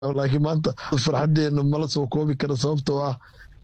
laakiin maanta farxadeena mala soo koobi kara sababtoo ah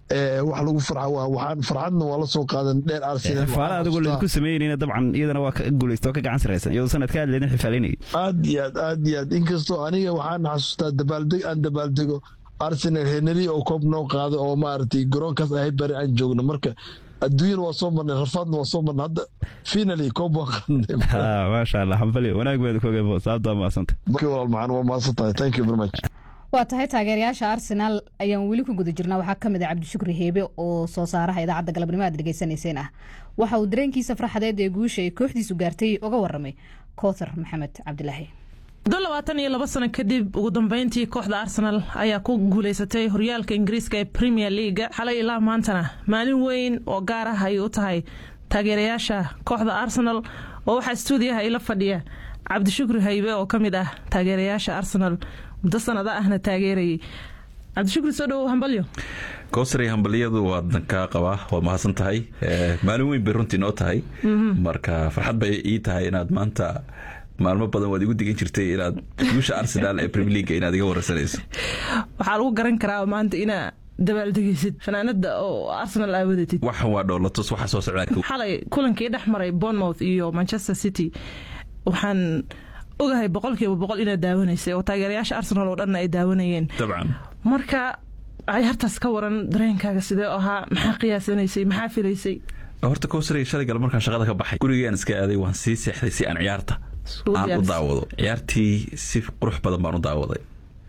wax lagu farxa waa waxaan farxadna waa la soo qaadan dheer arsenal xifaale adigoo laydinku sameynayna dabcan iyadana waa ka guulaysta oo ka gacan saraysan iyadoo sanad ka hadleedin xifaalinayay aad iyo aad aad iyo aad inkastoo aniga waxaan xasuustaa dabaaldeg aan dabaaldego arsenal heneri oo koob noo qaada oo maaragtay garoonkaas ahay bari aan joogno marka adduunyana waa soo marnay rafaadna waa soo marnay hadda finally koob waa qaadnay maasha allah xambali wanaag baad ku ogabo sababtaa maasanta markii walaal macaan waa maasan tahay thank you very much waa tahay taageerayaasha arsenaal ayaan weli ku guda jirnaa waxaa ka mid ah cabdishukri heebe oo soo saaraha idaacadda galabnimo aad dhegeysanayseen ah waxa uu dareenkiisa farxadeed ee guusha ay kooxdiisu gaartay uga waramay koothar maxamed cabdilaahi muddo labaatan iyo laba sano kadib ugu dambeyntii kooxda arsenal ayaa ku guuleysatay horyaalka ingiriiska ee premier leaga xalay ilaa maantana maalin weyn oo gaar ah ay u tahay taageerayaasha kooxda arsenal oo waxaa stuudiyaha ila fadhiya cabdishukri haybe oo ka mid ah taageerayaasha arsenal muddo sanada ahna taageerayay cabdishukri soo dhowow hambalyo kowsary hambalyadu waadan kaa qabaa waa mahadsan tahay maalin weyn bay runtii noo tahay marka farxad bay ii tahay inaad maanta maalmo badan waad igu digan jirtay inaad guusha arsenal ee premier leaga inaad iga wararsanayso waxaa lagu garan karaa maanta inaa dabaaldegeysid fanaanada oo arsenal aa wadatid waxan waa dhoolatus waxa soo socdaa xalay kulankii dhex maray bournemouth iyo manchester city waxaan ogahay boqolkiiba boqol inaad daawanaysay oo taageerayaasha arsenal oo dhanna ay daawanayeen dabcan marka ciyaartaas ka waran dareenkaaga sidee ahaa maxaa qiyaasanaysay maxaa filaysay horta kowsary shalay gal markaan shaqada ka baxay gurigaan iska aaday waan sii seexday si aan ciyaarta aan u daawado ciyaartii si qurux badan baan u daawaday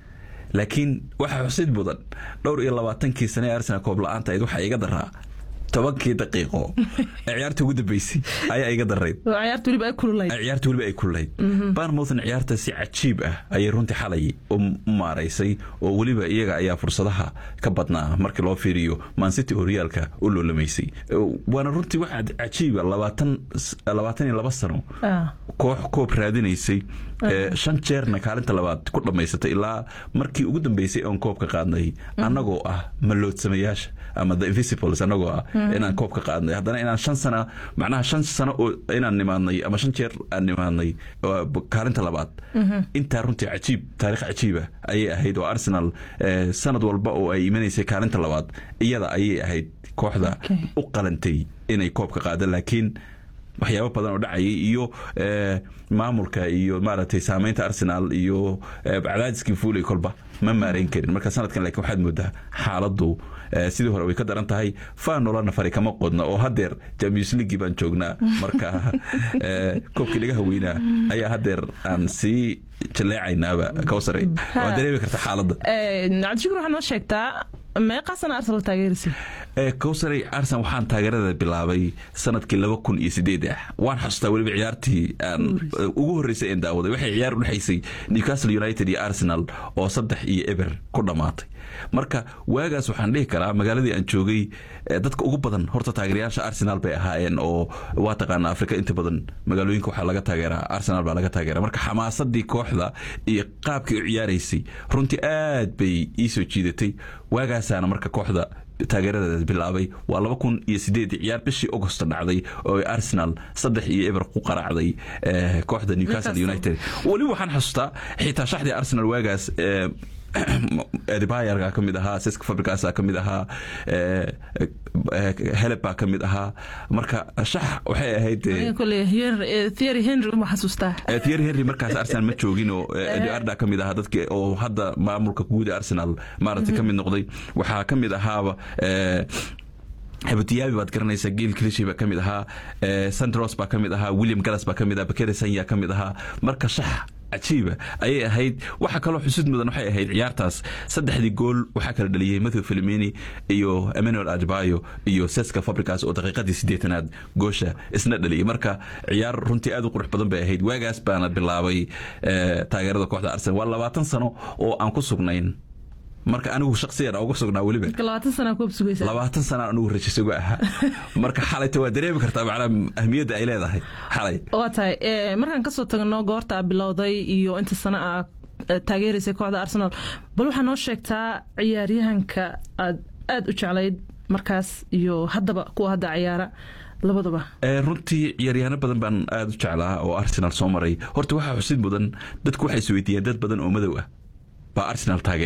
laakiin waxaa xusid mudan dhowr iyo labaatankii sane ee arsenal koob la-aanta ayd waxaa iga daraa tobankii daqiiqo ee ciyaarta ugu dambeysay ayaa iga darayd ciyaarta weliba ay kululayd ciyaarta weliba ay kululayd barmouthna ciyaarta si cajiib ah ayay runtii xalay u maaraysay oo weliba iyaga ayaa fursadaha ka badnaa markii loo fiiriyo mancity oo riyaalka u loolamaysay waana runtii waxaa cajiiba labaatan labaatan iyo laba sano koox koob raadinaysay shan jeerna kaalinta labaad ku dhammaysatay ilaa markii ugu dambeysay oon koobka qaadnay annagoo ah maloodsamayaasha ama the invisibles annagoo ah inaan koob ka qaadnay haddana inaan shan sana macnaha shan sano oo inaan nimaadnay ama shan jeer aan nimaadnay kaalinta labaad intaa runtii cajiib taarikh cajiiba ayay ahayd oo arsenal sanad walba oo ay imanaysay kaalinta labaad iyada ayay ahayd kooxda u qalantay inay koob ka qaada laakiin waxyaabo badan oo dhacayay iyo maamulka iyo maaragtay saameynta arsenal iyo cadaadiskii fuulay kolba ma maarayn karin marka sanadkan laakiin waxaad moodaa xaaladdu sidii hore way ka daran tahay faanola nafari kama qodna oo hadeer champions league baan joognaa marka koobkii laga haweynaa ayaa hadeer aan sii jaleecaynaaba kawsare waa dareemi karta xaaladda cabdishukur waxaad noo sheegtaa meeqa sana arsenal taageerisa kowsary arsenal waxaan taageerada bilaabay sanadkii laba kun iyo sideed ah waan xasuustaa weliba ciyaartii aan ugu horreysay een daawaday waxay ciyaar u dhexaysay newcastle united iyo arsenal oo saddex iyo eber ku dhammaatay marka waagaas waxaan dhihi karaa magaaladii aan joogay dadka ugu badan horta taageerayaasha arsenal bay ahaayeen oo waa taqaana afrika inta badan magaalooyinka waxaa laga taageeraa arsenal baa laga taageera marka xamaasadii kooxda iyo qaabkii u ciyaaraysay runtii aad bay ii soo jiidatay waagaasaana marka kooxda taageeradeeda bilaabay waa laba kun iyo sideed ciyaar bishii augosto dhacday oo arsenal saddex iyo eber ku qaraacday kooxda newcastle united weliba waxaan xasuustaa xitaa shaxdii arsenal waagaas edibayarga ka mid ahaa siska fabricasa ka mid ahaa heleb baa ka mid ahaa marka shax waxay ahayd thiery henry ma xasuustaa thiery henry markaas arsenal ma joogin oo eduarda ka mid ahaa dadki oo hadda maamulka guud arsenal maaragtay ka mid noqday waxaa ka mid ahaaba habutiyaabi baad garanaysaa geel klishi baa ka mid ahaa sandros baa ka mid ahaa william gallas baa ka mid ahaa bakere sanya ka mid ahaa marka shax cajiiba ayay ahayd waxa kaloo xusud mudan waxay ahayd ciyaartaas saddexdii gool waxaa kala dhaliyey matthew filimeni iyo emmanuel adbayo iyo seska fabricas oo daqiiqadii siddeetanaad goosha isna dhaliyey marka ciyaar runtii aad u qurux badan bay ahayd waagaas baana bilaabay taageerada kooxda arsenal waa labaatan sano oo aan ku sugnayn marka anigu shaksiyan uga sugnaa weliba labaatan sana anigu rajisuga ahaa marka xalayta waa dareemi kartaa macnaa ahmiyadda ay leedahay xalay waa tahay markaan kasoo tagno goorta bilowday iyo inta sana a taageeraysay kooxda arsenal bal waxaa noo sheegtaa ciyaaryahanka aad aada u jeclayd markaas iyo haddaba kuwa hadda ciyaara labadaba runtii ciyaaryahaano badan baan aada u jeclaa oo arsenal soo maray horta waxaa xusid mudan dadku waxay isweydiiyeen dad badan oo madow ah baa arsenal taage